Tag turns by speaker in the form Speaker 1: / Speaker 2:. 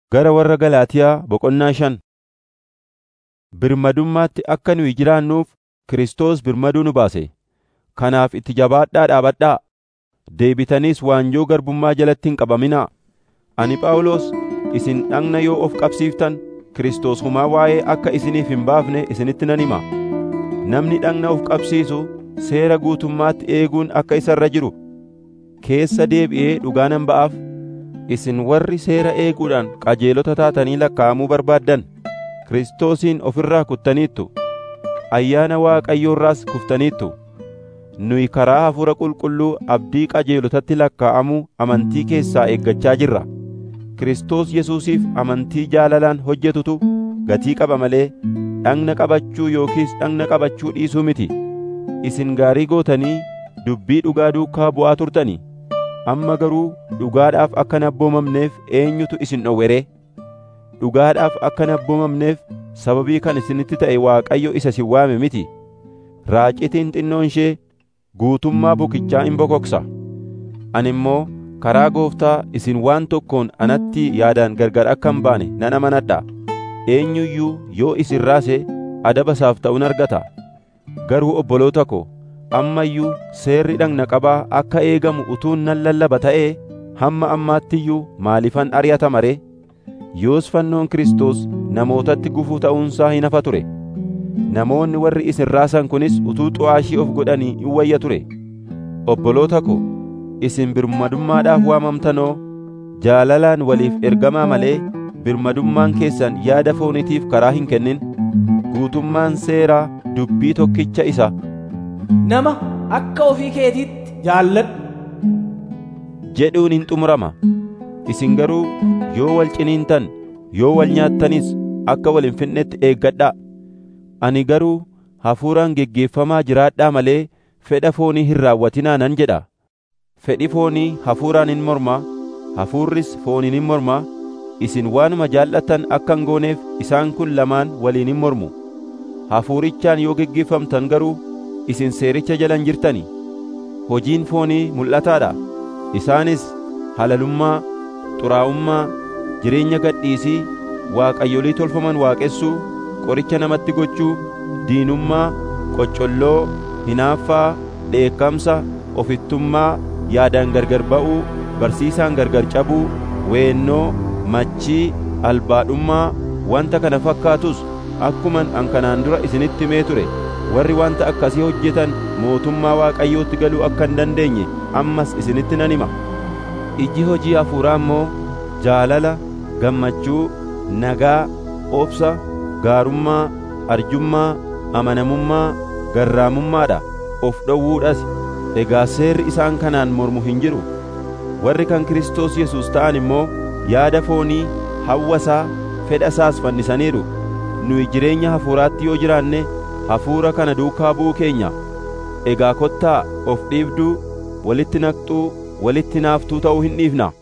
Speaker 1: Gara warra Galaatiyaa boqonnaa shan. Birmadummaatti akka nuyi jiraannuuf Kiristoos birmaduu nu baase. Kanaaf itti jabaadhaa dhaabadhaa. Deebitaniis waanjoo garbummaa jalatti hin qabaminaa. Ani Phaawulos isin dhagna yoo of qabsiiftan Kiristoos homaa waa'ee akka isiniif hin baafne isinitti nan hima. Namni dhagna of qabsiisu seera guutummaatti eeguun akka isa irra jiru keessa deebi'ee dhugaa nan ba'aaf. Isin warri seera eeguudhaan qajeelota taatanii lakkaa'amuu barbaaddan Kiristoosiin of irraa kuttaniittu. Ayyaana Waaqayyoo irraas kuftaniittu. Nuyi karaa Hafuura Qulqulluu abdii qajeelotatti lakkaa'amuu amantii keessaa eeggachaa jirra. Kiristoos Yesuusiif amantii jaalalaan hojjetutu gatii qaba malee dhagna qabachuu yookiis dhagna qabachuu dhiisuu miti. Isin gaarii gootanii dubbii dhugaa duukaa bu'aa turtanii. Amma garuu dhugaadhaaf akka hin abboomamneef eenyutu isin dhowwe ree? Dhugaadhaaf akka hin abboomamneef sababii kan isinitti ta'e Waaqayyo isa isin waame miti. Raacitiin xinnoon ishee guutummaa bukichaa in bokoksa. Ani immoo karaa Gooftaa isin waan tokkoon anatti yaadaan gargar akka hin baane nan amanadha. Eenyu iyyuu yoo isin raase adaba isaaf ta'uun argata. Garuu obboloota ko, amma iyyuu seerri dhagna qabaa akka eegamu utuun nan lallaba ta'ee hamma ammaatti iyyuu maalifan ari'atama ree? Yoos fannoon Kiristoos namootatti gufuu ta'uunsaa hin hafa ture. Namoonni warri isin raasan kunis utuu xu'aashii of godhanii in wayya ture. Obboloota ko, isin birmadummaadhaaf waamamtanoo jaalalaan waliif ergamaa malee birmadummaan keessan yaada foonitiif karaa hin kennin. Guutummaan seeraa dubbii tokkicha isa
Speaker 2: Nama akka ofii keetiitti jaalladhu.
Speaker 1: jedhuun hin xumurama. Isin garuu yoo wal ciniintan, yoo wal nyaattanis akka wal hin fixnetti eeggadhaa. Ani garuu hafuuraan geggeeffamaa jiraadhaa malee fedha foonii hin raawwatinaa nan jedha. Fedhi foonii hafuuraan hin mormaa, hafuurris fooniin hin mormaa. Isin waanuma jaallattan akka hin gooneef isaan kun lamaan waliin hin mormu. Hafuurichaan yoo geggeeffamtan garuu isin seericha jalan jirtani. Hojiin foonii mul'ataadha. Isaanis halalummaa, xuraa'ummaa, jireenya gadhiisii, waaqayyolii tolfaman waaqessuu, qoricha namatti gochuu, diinummaa, qoccolloo, hinaaffaa, dheekkamsa, ofittummaa, yaadaan gargar ba'uu, barsiisaan gargar cabuu, weennoo, machii, albaadhummaa, wanta kana fakkaatus akkuman an kanaan dura isinitti himee ture warri wanta akkasii hojjetan mootummaa Waaqayyootti galuu akka hin dandeenye ammas isinitti nan hima. Iji hojii hafuuraa immoo jaalala, gammachuu, nagaa, obsa, gaarummaa, arjummaa, amanamummaa, garraamummaadha. Of dhowwuudhas egaa seerri isaan kanaan mormu hin jiru. Warri kan Kiristoos Yesuus ta'an immoo yaada foonii, hawwasaa, fedha isaas fannisaniiru. Nuyi jireenya hafuuraatti yoo jiraanne hafuura kana duukaa bu'uu keenya. Egaa kottaa of dhiibduu, walitti naqxuu, walitti naaftuu ta'uu hin dhiifna.